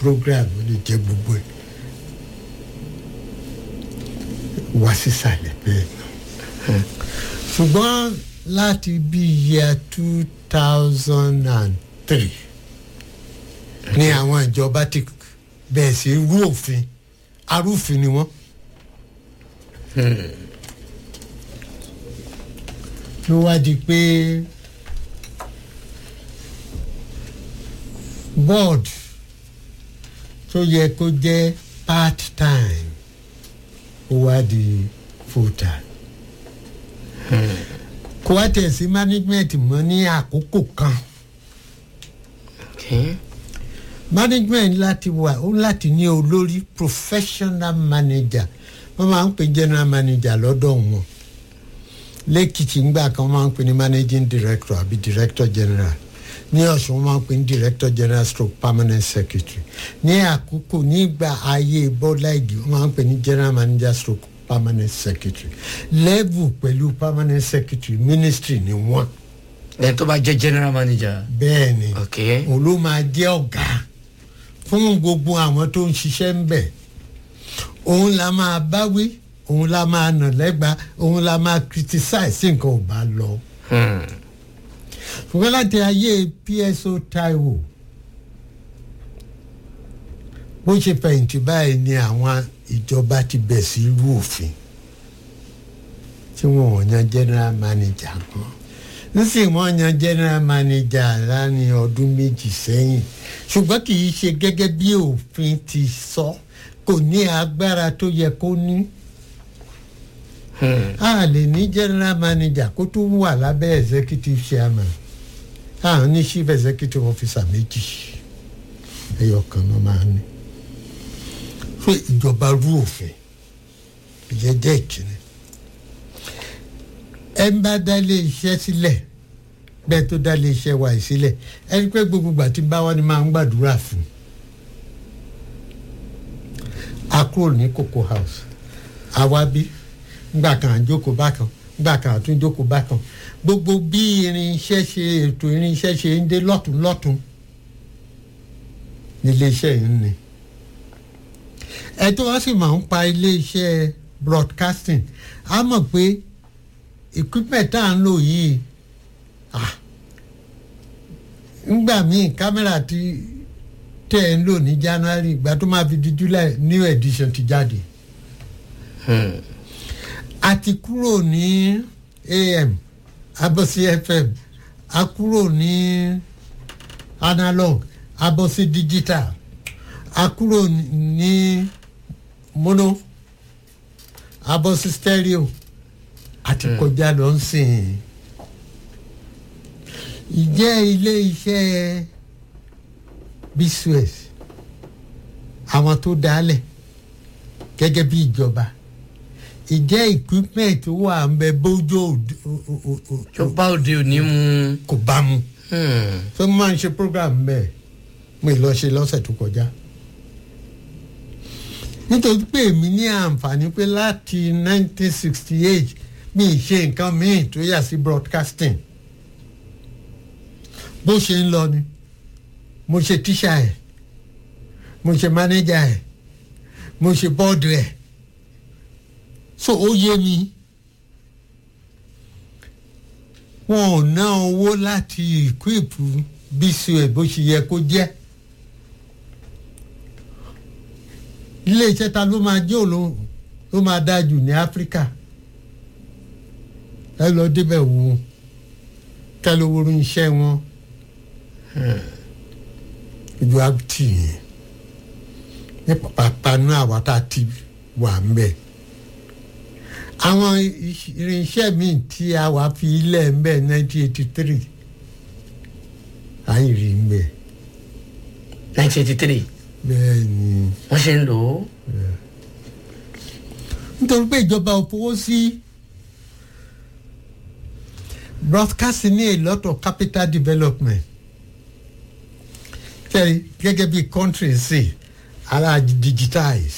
program ó lè jẹ́ gbogbo ẹ̀ wá sísàlẹ̀ bẹ́ẹ̀ náà ṣùgbọ́n láti bí year two thousand and three ní àwọn ìjọba ti bẹ̀ẹ̀ sí rú òfin arúfin ni wọ́n. ló wá di pé board tó yẹ kó jẹ́ part time ó wá di full time kó wá tẹ̀ sí management mọ́ ní àkókò kan Okay. management láti wà ó láti ní olórí professional manager wọ́n máa ń pè general manager lọ́dọ̀ wọn lẹ́kìtì ńgbà kan wọ́n máa ń pè ní managing director àbí director general ní ọ̀sùn wọ́n máa ń pè ní director general stroke permanent secretary ní àkókò nígbà ayé bọ́lá ìgì wọ́n máa ń pè ní general manager stroke permanent secretary level pẹ̀lú permanent secretary ministry ni wọ́n lẹ́yìn tó bá jẹ́ general manager. bẹ́ẹ̀ ni Okay. òun ló máa jẹ́ ọ̀gá fún gbogbo àwọn tó ń ṣiṣẹ́ ń bẹ̀ òun la máa báwí òun la máa nà lẹ́gba òun la máa criticize sí nǹkan ò bá lọ Hmm. ṣùgbọ́n láti ayé pso taiwo bó ṣe fẹ̀yìntì báyìí ni àwọn ìjọba ti bẹ̀ sí irú òfin tí wọn ò yan general manager kan nísìnyí wọn yan general manager láàrin ọdún méjì sẹ́yìn ṣùgbọ́n kì í ṣe gẹ́gẹ́ bí òfin ti sọ kò ní agbára tó yẹ kó ní Hmm. a lè ní general manager kó tó wà lábẹ́ executive chairman a ní chief executive officer méjì ẹyọ kan náà máa ní fún ìjọba rú òfin ìyẹn jẹ́ ìkíni ẹ ń bá dá ilé iṣẹ́ sílẹ̀ bẹ́ẹ̀ tó dá ilé iṣẹ́ wa yìí sílẹ̀ ẹni pé gbogbo ìgbà tí ń bá wá ni máa ń gbàdúrà fún a kúrò ní cocoa house àwa bí ngbà kan àjókòó bákan ngbà kan àtúnjókòó bákan gbogbo bí irinṣẹ́ ṣe ètò irinṣẹ́ ṣe ń dé lọ́tún lọ́tún nílé iṣẹ́ yìí ń ni ẹ tó wá sì máa ń pa ilé iṣẹ́ broadcasting á mọ̀ pé equipment tá à ń lò yìí ah, ngbà míì kámẹ́rà tí tẹ́ ẹ̀ ń lò ní january ìgbà tó máa fi di july new edition ti jáde Hmm. a ti kúrò ní am abọ́sí fm a kúrò ní analog abọ́sí digital a kúrò ní mono abọ́sí stereo àti kọjá lọ ń sìn ìjẹ́ ilé iṣẹ́ bsus àwọn tó dálẹ̀ gẹ́gẹ́ bí ìjọba ìjẹ́ equipment wà ń bẹ bójú òd- o- o- o- o- ìjọba òde òní mu. kò bá mu Hmm. tó máa ń ṣe program bẹ́ẹ̀ mo ì lọ ṣe lọ́sẹ̀ tó kọjá nítorí pé èmi ní àǹfààní pé láti 1968 mi ì ṣe nǹkan míì tó yà sí broadcasting bó ṣe ń lọ ni mo ṣe tíṣà ẹ̀ mo ṣe mánéjà ẹ̀ mo ṣe bọ́ọ̀dù ẹ̀ so ó yé mi wọn ò ná owó láti ìkúìpù bca bó ṣe yẹ kó jẹ́ ilé iṣẹ́ ta ló máa jẹ́ òun ló máa dáa jù ní áfíríkà ẹ lọ débẹ̀ wò ó kẹ́ ló wúru iṣẹ́ wọn ojú àbítì yẹn ní pàpàpàánú àwa tá a ti wà ń bẹ̀ àwọn iṣ- irinṣẹ́ míì tí a wà fi ilẹ̀ ń bẹ̀ 1983 à ń rí ń bẹ̀ nineteen eighty three bẹ́ẹ̀ ni wọ́n ṣe ń lò ó. nítorí pé ìjọba ò fowó sí broadcasting ní a lot of capital development kẹ́rì gẹ́gẹ́ bí country sí ara digitize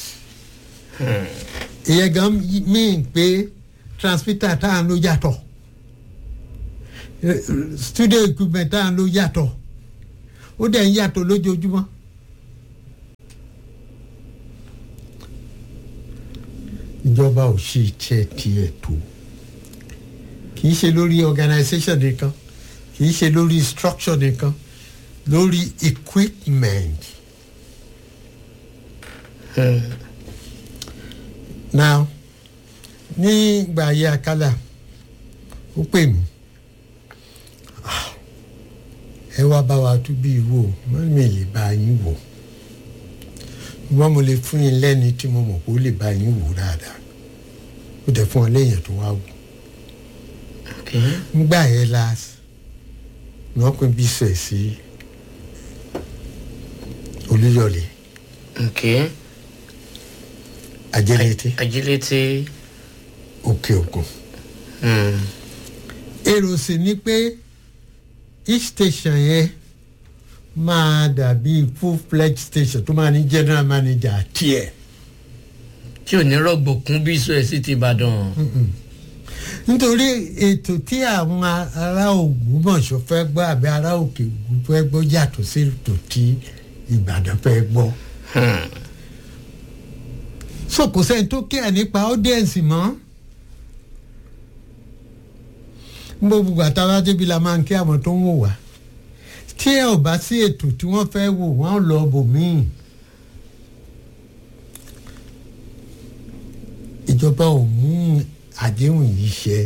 ìyẹn gan mean pé transmitter tá à ń lò yàtọ̀ Eh, studio equipment tá à ń lò yàtọ̀ ó dẹ̀ ń yàtọ̀ lójoojúmọ́ ìjọba ò ṣe iṣẹ́ tiẹ̀ tó kì í ṣe lórí organisation nìkan kì í ṣe lórí structure nìkan lórí equipment. now nígbà ayé akálà ó pè mí "Ah, ẹ wá bá wa tún bí wò wọ́n mi lè bá yín wò wọ́n mo lè fún yín lẹ́ni tí mo mọ̀ kó lè bá yín wò dáadáa ó dẹ̀ fún ọ léèyàn tó wá wò Okay. ngbà yẹn la wọ́n pín bí sẹ̀ sí olúyọ̀lé Okay. ajẹ́lẹ́tẹ́ Ajílété. òkè ògùn Hmm. èrò sì ni pé each station yẹn máa dàbí full fledged station tó máa ní general manager tiẹ̀ tí ò ní rọ̀gbọ̀ kún bí sọ ẹ̀ sí ti Ìbàdàn. nítorí ètò tí àwọn ará Ògbómọ̀ṣọ́ fẹ́ gbọ́ àbí ará òkè ògùn fẹ́ gbọ́ yàtọ̀ sí ètò tí Ìbàdàn fẹ́ gbọ́ Hmm. so kò sẹ́ni tó kíá nípa audience mọ́ gbogbo àtàwọn débi la máa ń kí àwọn tó ń wò wá tí ẹ ò bá sí ètò tí wọ́n fẹ́ wò wọ́n lọ bòmíì ìjọba ò mú àdéhùn yìí ṣẹ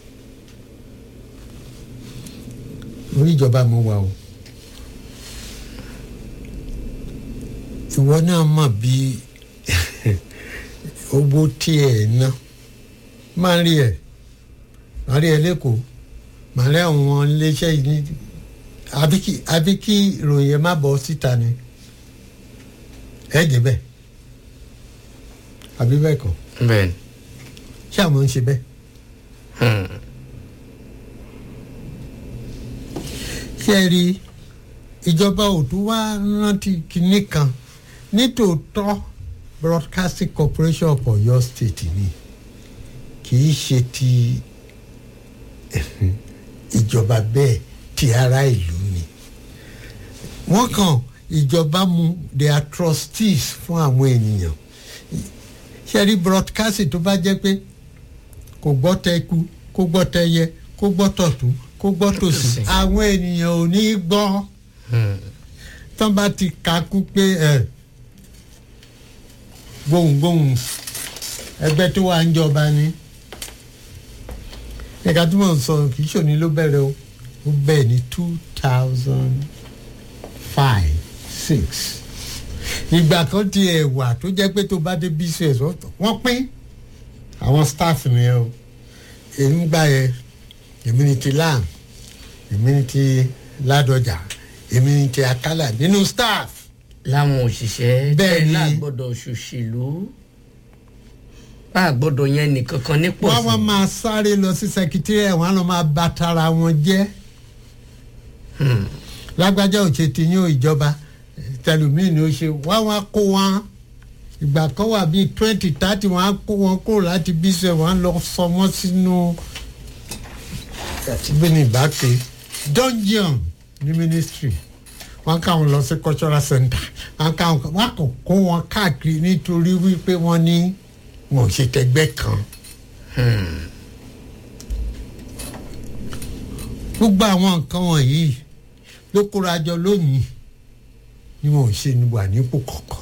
orí ìjọba mo wà o ìwọ náà mọ̀ bí owó tí ẹ̀ ná máa ń rí ẹ̀ máa rí ẹ lẹ́kọ̀ọ́ máa rí àwọn iléeṣẹ́ yìí ní àbí kí àbí kí ìròyìn ẹ má bọ́ síta ni ẹ jẹ́ bẹ́ẹ̀ àbí bẹ́ẹ̀ kọ́ bẹ́ẹ̀ ṣé àwọn ń ṣe bẹ́ẹ̀ Hmm. ṣé ẹ rí ìjọba òtún wá rántí kinní kan nítòótọ́ broadcasting corporation of Ọ̀yọ́ state ni kì í ṣe ti ìjọba bẹ́ẹ̀ ti ará ìlú ni wọ́n kàn ìjọba mú they are trustees fún àwọn ènìyàn ṣe rí broadcasting tó bá jẹ́ pé kò gbọ́ tẹ́kù kó gbọ́ tẹ́yẹ kó gbọ́ tọ̀tún kó gbọ́ tòsì Tòsì. àwọn ènìyàn ò ní gbọ́ Hmm. tán bá ti kakú pé ẹ gbohùngbohùn ẹgbẹ́ tó wà ń jọba ni ẹ̀ka tí mò ń sọ kì í ṣòní ló bẹ̀rẹ̀ o ó bẹ̀rẹ̀ ní two thousand five six ìgbà kan ti ẹ̀ wà tó jẹ́ pé tó bá dé bcs wọ́n pín àwọn staff nìyẹn o èmi gbà yẹ èmi ni ti lam èmi ni ti ládọjà èmi ni ti akálà nínú staff láwọn òṣìṣẹ́ Bẹ́ẹ̀ ni. náà gbọ́dọ̀ ṣòṣèlú bá a gbọ́dọ̀ yẹn nìkan kan nípò wọ́n wá máa sáré lọ sí secretariat wọn á lọ máa bà tara wọn jẹ́ lágbájá ò ṣe tiyín o ìjọba tẹlumíì ni ó ṣe wọ́n wá kó wọn ìgbà kan wà bíi twenty thirty wọ́n á kó wọn kúrò láti bíṣẹ̀ wọ́n á lọ sọ wọ́n sínú bí ní ìbáke dungeon ní ministry wọ́n ká wọn lọ sí cultural center wọ́n ká wọn wọ́n kò kó wọn káàkiri nítorí wípé wọ́n ní wọn ò ṣe tẹgbẹ́ kan. gbogbo àwọn nǹkan wọ̀nyí ló kóra jọ lónìí ni wọn ò ṣe ní wà nípò kọ̀ọ̀kan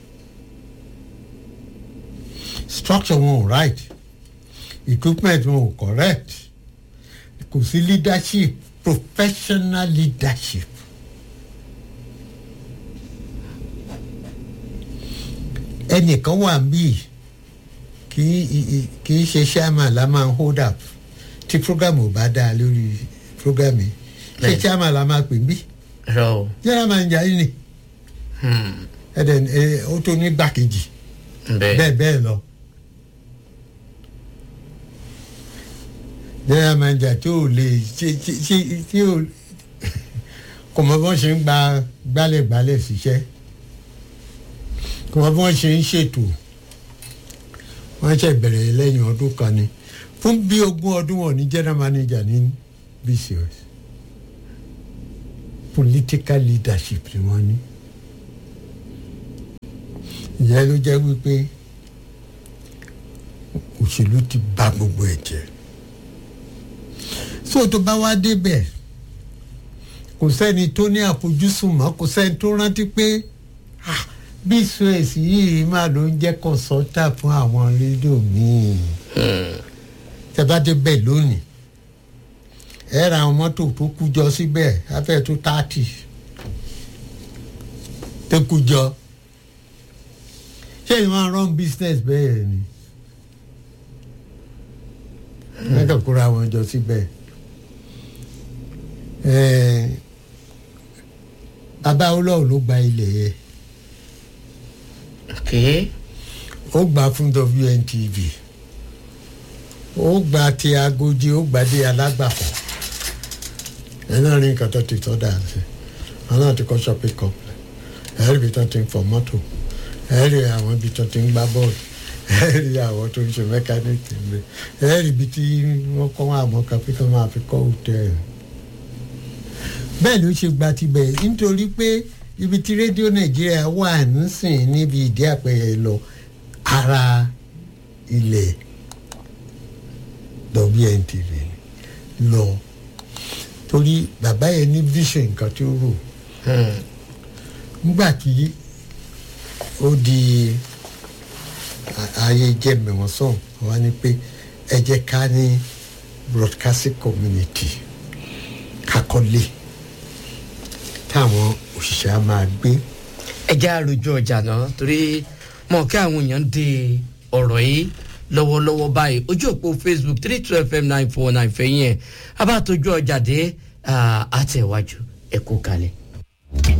structure wọn ò right equipment wọn ò correct kò sí leadership professional leadership ẹnìkan wà bíi kì í kì í ṣe chairman la máa ń hold up tí program ò bá dáa lórí program yìí ṣé Bẹ́ẹ̀. chairman la máa pè bí rọ o general manager yìí ni Hmm. ẹ̀dẹ̀ ẹ̀ ó tó ní gbàkejì bẹ́ẹ̀ bẹ́ẹ̀ bẹ́ẹ̀ lọ. general manager tí ò lè ṣe ṣe ṣe tí ò kò mọ bí wọ́n ṣe ń gba gbálẹ̀gbálẹ̀ ṣiṣẹ́ kò mọ bí wọ́n ṣe ń ṣètò wọ́n ṣe bẹ̀rẹ̀ lẹ́yìn ọdún kan ni fún bí ogún ọdún wọn ní general manager ní bcos political leadership ni wọ́n ní ìyẹn ló jẹ́ wípé òṣèlú ti bà gbogbo ẹ̀ jẹ́ so tó bá wá débẹ̀ kò sẹ́ni tó ní àfojúsùn mọ́ kò sẹ́ni tó rántí pé ah, bí suez yìí máa ló ń jẹ́ kọ́sọ́tà fún àwọn rédíò míì tẹ́ bá débẹ̀ lónìí ẹ ra àwọn mọ́tò tó kú jọ síbẹ̀ afẹ́ tó tààtì tó kú jọ ṣé ìwọ máa run business bẹ́ẹ̀ ni mẹ́tò kóra wọn jọ síbẹ̀ ẹ̀ẹ́ bàbá olóò ló gba ilẹ̀ yẹn ok ó gbà fún WNTV ó gbà ti Agodi ó gbà dé alágbàfọ̀ ẹ náà rí nǹkan tó ti tọ́ dà sí wọn náà ti kọ́ shopping complex ẹ rí ibi tó ti ń fọ mọ́tò ẹ rí àwọn ibi tó ti ń gbá bọ́ọ̀lù ẹ rí àwọn tó ń ṣe mẹkáníìkì ńlẹ ẹ rí ibi tí wọ́n kọ́ àwọn kan pé kí wọ́n máa fi kọ́ hòtẹ́ẹ̀lì bẹ́ẹ̀ ló ṣe gba tibẹ̀ nítorí pé ibi tí rédíò nàìjíríà wà nísìn níbi ìdí àpẹẹrẹ lọ ara ilẹ̀ WNTV lọ torí bàbá yẹn ní vision nǹkan tí ó rò nígbà tí ó di ayé jẹ́mẹ̀wọ̀n sàn wá ní pé ẹ jẹ́ ká ní broadcasting community kakọ́lé táwọn òṣìṣẹ́ á máa gbé. ẹ já àròjọ ọjà náà torí mọ̀ kí àwọn èèyàn ń de ọ̀rọ̀ yìí lọ́wọ́lọ́wọ́ báyìí ojú òpó facebook three two fm nine four nine fẹ̀yìn ẹ̀ abátojú ọjà dé àtẹ̀wájú ẹ̀kú kalẹ̀.